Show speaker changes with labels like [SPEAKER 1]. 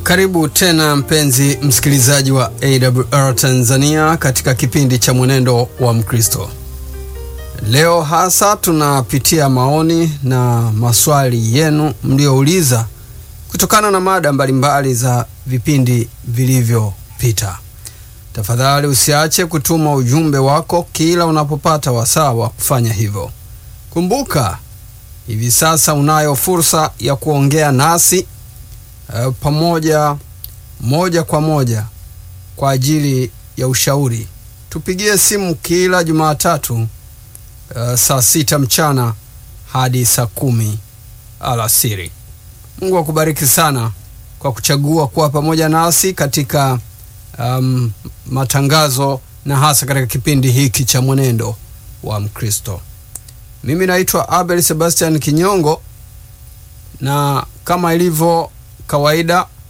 [SPEAKER 1] Karibu tena mpenzi msikilizaji wa AWR Tanzania katika kipindi cha Mwenendo wa Mkristo. Leo hasa tunapitia maoni na maswali yenu mliouliza kutokana na mada mbalimbali za vipindi vilivyopita. Tafadhali usiache kutuma ujumbe wako kila unapopata wasaa wa kufanya hivyo. Kumbuka, hivi sasa unayo fursa ya kuongea nasi uh, pamoja moja kwa moja kwa ajili ya ushauri. Tupigie simu kila Jumatatu uh, saa sita mchana hadi saa kumi alasiri. Mungu akubariki sana kwa kuchagua kuwa pamoja nasi katika um, matangazo na hasa katika kipindi hiki cha mwenendo wa Mkristo. Mimi naitwa Abel Sebastian Kinyongo, na kama ilivyo kawaida